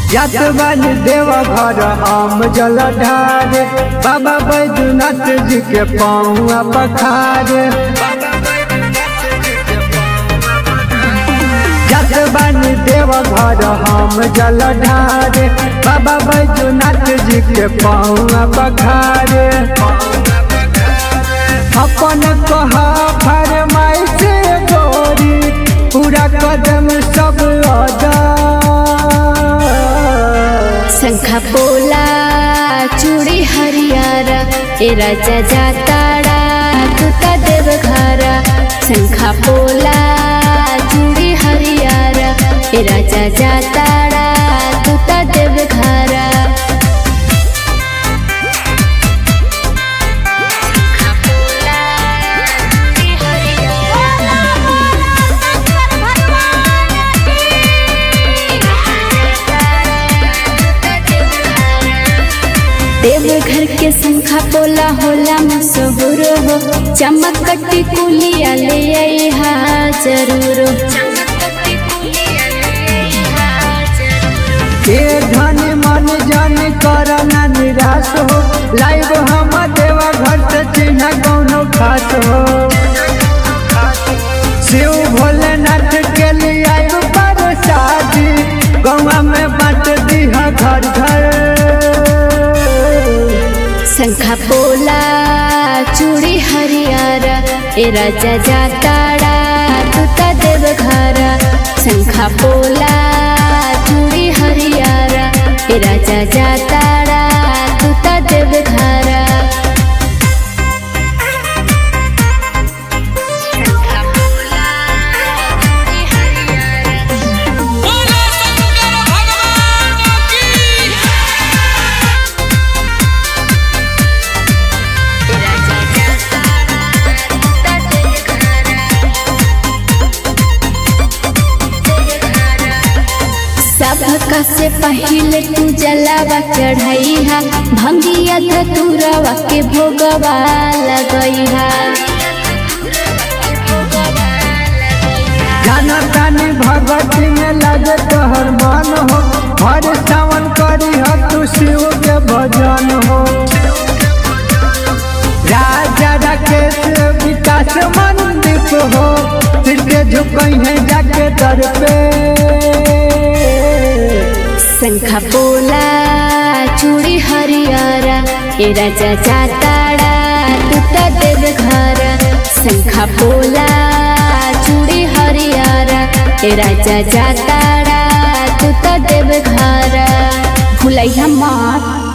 जात बन देव घर हम जल ढारे बाबा बैजनाथ जी के पाँव पखारे जात बन देव घर हम जल ढारे बाबा बैजनाथ जी के पाँव पखारे अपन कहा फरमाइश गोरी पूरा कदम सब अदा शंखा पोला चूड़ी हरियारा ए राजा जाताड़ा तुता देव घरा शंखा पोला चूड़ी हरियारा ए राजा जाताड़ा तुता देव घरा देवघर के शंखा पोला होला मशहूर हो चमकटी कुलिया ले आइहा जरूर के धन मन जन कर न निराश हो लाइव हम देवा घर से चिन्ह कौनो खास हो शिव भोलेनाथ के लिए आइब पर शादी गौवा में बांट दीहा घर घर शंखा पोला चूड़ी हरियारा ए राजा जाताड़ा तुता देव घरा शंखा पोला चूड़ी हरियारा ए राजा जाताड़ा तुता देव घरा बोलो शंकर भगवान की सबका से पहले तू जलावा चढ़ैहा भंगिया धतुरवा के भोगवा लगैहा जाना तानी भगवती में लगे तोहर मन हो हर सावन करी हो तू शिव के भजन हो राजा राकेश विकास मंदिर हो सिर के झुकई है जाके दर पे शंखा पोला चूड़ी हरियारा ए राजा जाताड़ा तुता देव घरा शंखा पोला चूड़ी हरियारा ए राजा जाताड़ा तुता देव घरा भुलैया मात